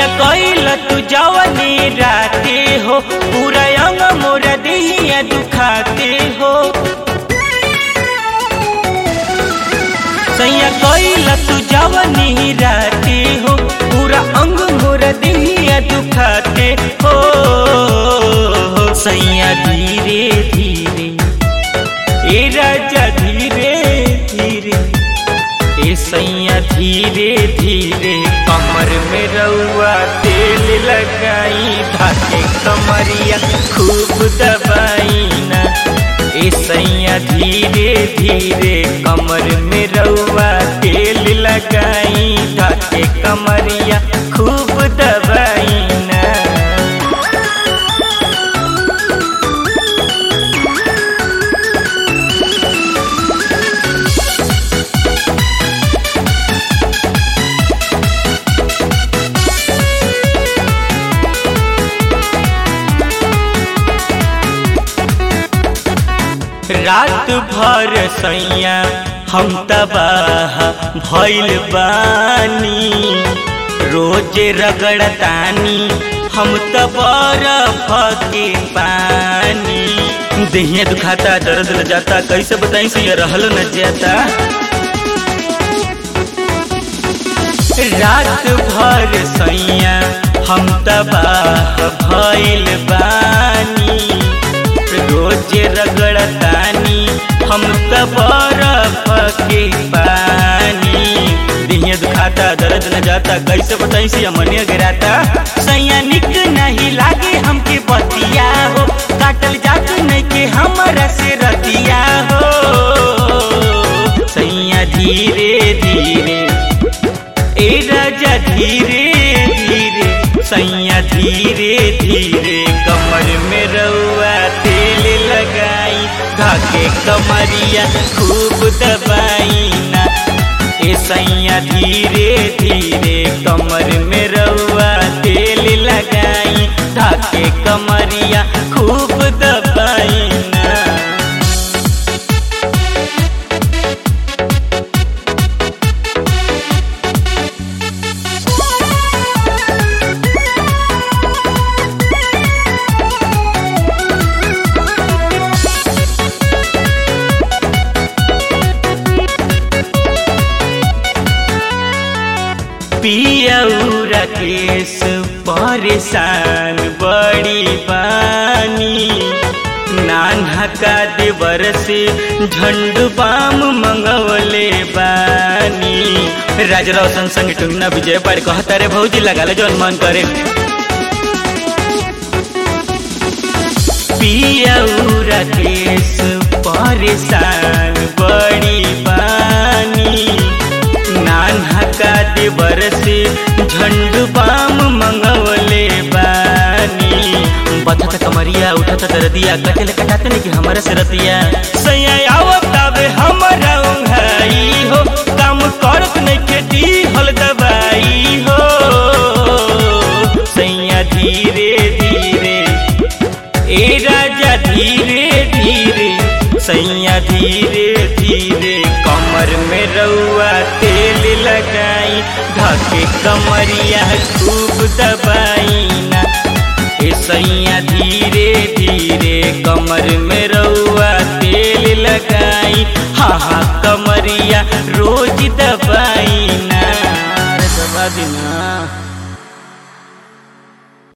सैया कइल तू जवनी राते हो पूरा अंग मोरा देहिया दुखाते हो सैया कइल तू जवनी राते हो पूरा अंग मोरा देहिया दुखाते हो सैया धीरे धीरे ए राजा धीरे धीरे ए सैया धीरे धीरे कमर में रउआ तेल लगाई धाके कमरिया खूब दबाई ना ए सैया धीरे धीरे कमर में रउआ तेल लगाई धाके कमरिया खूब दबाई ना रात भर सैया हम तबाह भइल बानी रोज रगड़तानी हम त बरफ के पानी देहिया दुखाता दर्द ल जाता कैसे बताई से रहल न जाता रात भर सैया हम तबाह भइल बानी रोज रगड़तानी हम त बरफ के पानी दिहिया दुखाता दर्द न जाता कैसे बताई से मनिया गिराता सैया निक नहीं लागे हमके बतिया हो काटल जात नहीं के हमरा से रतिया हो सैया धीरे धीरे ए राजा धीरे धीरे सैया धीरे धीरे कमर में रउआ तेल लगाई धाके कमरिया खूब दबाई ना ए सैया धीरे धीरे कमर में रउआ तेल लगाई धाके कमरिया खूब दबाई ना पियौरा केस परेशान बड़ी बानी नान्हा का देवर से झंडू बाम मंगवले बानी राज रोशन संग टुंगना विजय पाड़ कहता रे भौजी लगा ले जौन मन करे पियौरा केस परेशान बड़ी बानी नान्हा का देवर से झंडू बाम मंगवले बानी बथत कमरिया उठत दरदिया कटल कटाते नहीं कि हमारा से रतिया सैया आवत आवे हमारा उंघाई हो काम करत नहीं के दी हल दवाई हो सैया धीरे धीरे ए राजा धीरे धीरे सैया धीरे धीरे कमर में रउआ तेल लगाई ढके कमरिया खूब दबाई ना ए सैया धीरे धीरे कमर में रउआ तेल लगाई हाँ हाँ कमरिया रोज द